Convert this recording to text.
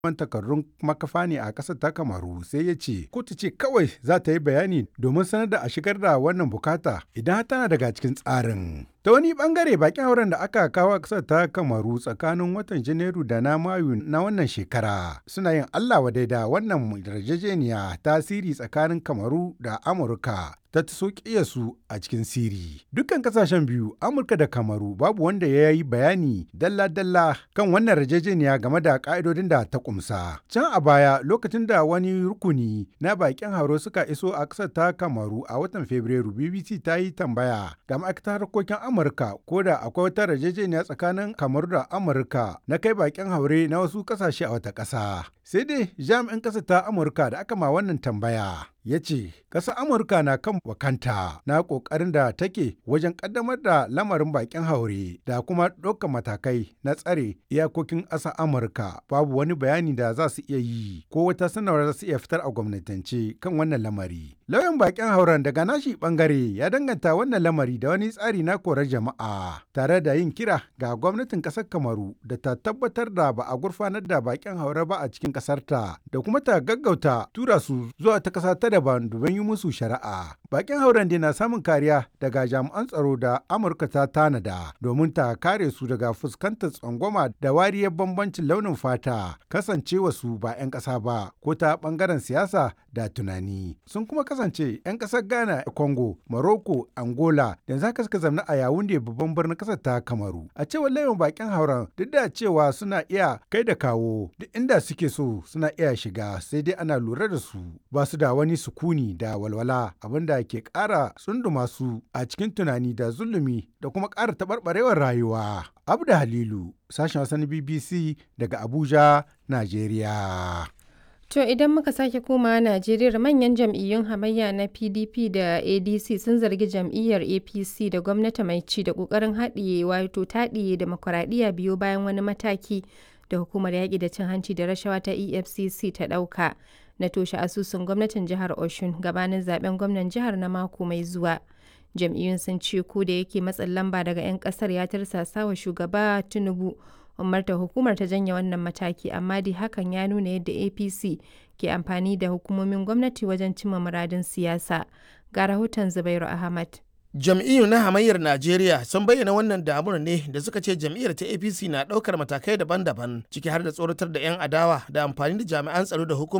neman takardun makafa ne a ƙasar ta kamaru sai ya ce kotu ce kawai za ta yi bayani domin sanar da a shigar da wannan bukata idan tana daga cikin tsarin. Ta wani bangare bakin hauren da aka kawo ƙasar ta kamaru tsakanin watan Janairu da na Mayu na wannan shekara suna yin Allah wadai da wannan yarjejeniya tasiri tsakanin kamaru da Amurka ta so su a cikin siri. Dukkan kasashen biyu Amurka da kamaru babu wanda ya yi bayani dalla-dalla kan wannan yarjejeniya game da ka'idodin da ta kumsa. Can a baya lokacin da wani rukuni na bakin hauro suka iso a ƙasar ta kamaru a watan Fabrairu BBC ta yi tambaya ga ma'aikatar harkokin Amurka ko da akwai wata yarjejeniya tsakanin Kamaru da Amurka na kai bakin haure na wasu kasashe a wata ƙasa. Sai dai jami'in ƙasa ta Amurka da aka ma wannan tambaya ya ce ƙasar Amurka na kan wakanta na ƙoƙarin da take wajen ƙaddamar da lamarin bakin haure da kuma ɗaukar matakai na tsare iyakokin ƙasar Amurka babu wani bayani da za su iya yi ko wata sanarwa za su iya fitar a gwamnatance kan wannan lamari. Lauyan bakin hauren daga nashi bangare ya danganta wannan lamari da wani tsari na korar jama'a tare da yin kira ga gwamnatin kasar Kamaru da ta tabbatar da ba a gurfanar da bakin haure ba a cikin kasarta da kuma ta gaggauta tura su zuwa ta kasa ta daban domin yi musu shari'a. Bakin hauren dai na samun kariya daga jami'an tsaro da Amurka ta tanada domin ta kare su daga fuskantar tsangwama da wariyar bambancin launin fata kasancewa su ba 'yan ƙasa ba ko ta bangaren siyasa da tunani. Sun kuma kasance 'yan ƙasar Ghana, Congo, Morocco, Angola da za ka suka zamna a Yawunde babban birnin ƙasar ta Kamaru. A cewar layin bakin hauren duk da cewa suna iya kai da kawo duk inda suke so suna iya shiga sai dai ana lura da su ba su da wani sukuni da walwala abinda ke ƙara tsunduma su a cikin tunani da zulumi da kuma ƙara taɓarɓarewar rayuwa. Abda Halilu, sashen wasan BBC daga Abuja, Najeriya. To idan muka sake komawa Najeriya manyan jam'iyyun hamayya na PDP da ADC sun zargi jam'iyyar APC da gwamnati mai ci da ƙoƙarin haɗiye wato taɗiye demokuraɗiyya biyo bayan wani mataki da hukumar yaƙi da cin hanci da rashawa ta EFCC ta ɗauka na toshe asusun gwamnatin jihar Oshun gabanin zaben gwamnan jihar na mako mai zuwa. Jam'iyyun sun ce ko da yake matsin lamba daga 'yan ƙasar ya tirsasa wa shugaba Tinubu umarta hukumar ta janye wannan mataki amma dai hakan ya nuna yadda apc ke amfani da hukumomin gwamnati wajen cimma muradin siyasa ga rahoton zubairu ahmad jam'iyyu na hamayyar najeriya sun bayyana wannan damur ne da suka ce jam'iyyar ta apc na ɗaukar matakai daban-daban ciki har da tsoratar da 'yan adawa da amfani da jami'an tsaro da hukumar